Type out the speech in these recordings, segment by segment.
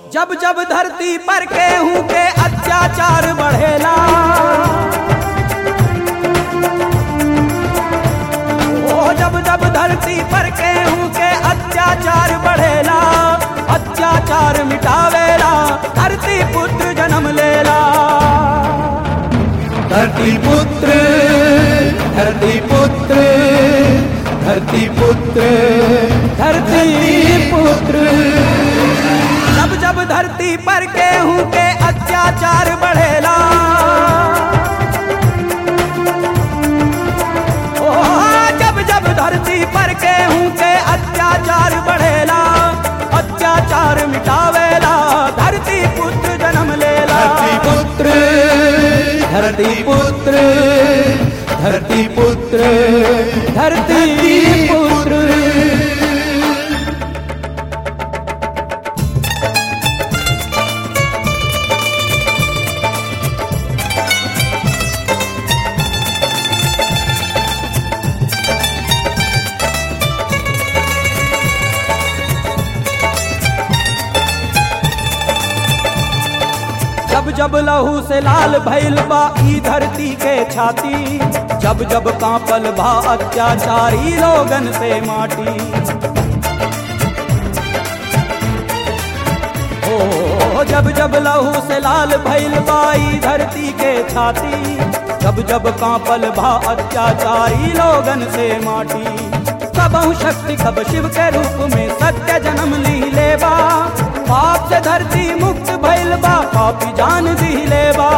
जब जब धरती पर केहू के अत्याचार बढ़ेला ओ जब जब धरती पर केहू के अत्याचार बढ़ेला अत्याचार मिटावेला धरती पुत्र जन्म लेला धरती पुत्र धरती पुत्र धरती पुत्र धरती पुत्र जब जब धरती पर केहू के अत्याचार बढ़ेला ओ जब जब धरती पर केहू के अत्याचार बढ़ेला अत्याचार मिटावेला धरती पुत्र जन्म लेला धरती पुत्र धरती पुत्र धरती पुत्र धरती पुत्र जब जब लहू से लाल भइल बा ई धरती के छाती जब जब कांपल बा अत्याचारी लोगन से माटी ओ जब जब लहू से लाल भइल बा ई धरती के छाती जब जब कांपल बा अत्याचारी लोगन से माटी कबहु शक्ति कब शिव के रूप में सत्य जन्म ली लेबा पाप से धरती मुक्त भइल बा पापी जान दी लेबा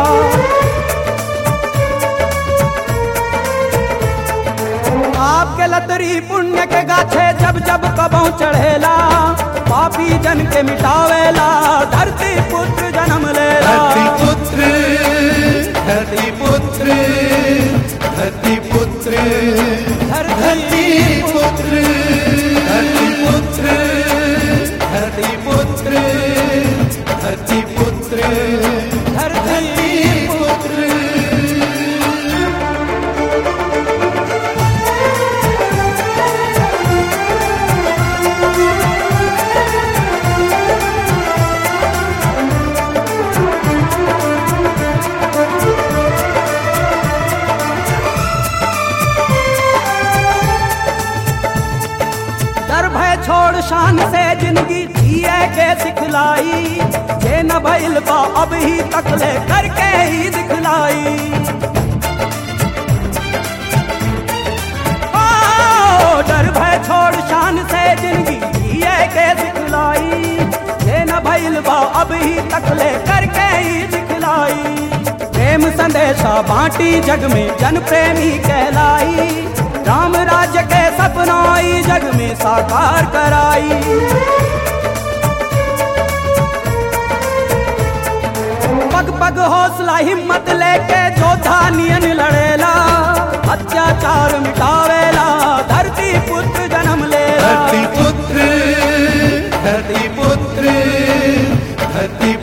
आपके लतरी पुण्य के गाछे जब जब कबहु चढ़ेला पापी जन के मिटावेला धरती पुत्र जन्म लेला धरती पुत्र धरती पुत्र धरती पुत्र धरती पुत्र धरती पुत्र धरती पुत्र धरती पुत्र धरती पुत्र डर भय छोड़ शान से जिंदगी जिए के सिखलाई जे न भइल बा अब ही तकले करके ही दिखलाई ओ, डर भय छोड़ शान से जिंदगी जिए के सिखलाई जे न भइल बा अब ही तकले करके ही दिखलाई प्रेम संदेशा बांटी जग में जन प्रेमी कहलाई राम राज्य के सपनाई जग में साकार कराई पग पग हौसला हिम्मत लेके जोधा नियन लड़ेला अत्याचार मिटावेला धरती पुत्र जन्म लेला धरती पुत्र धरती पुत्र धरती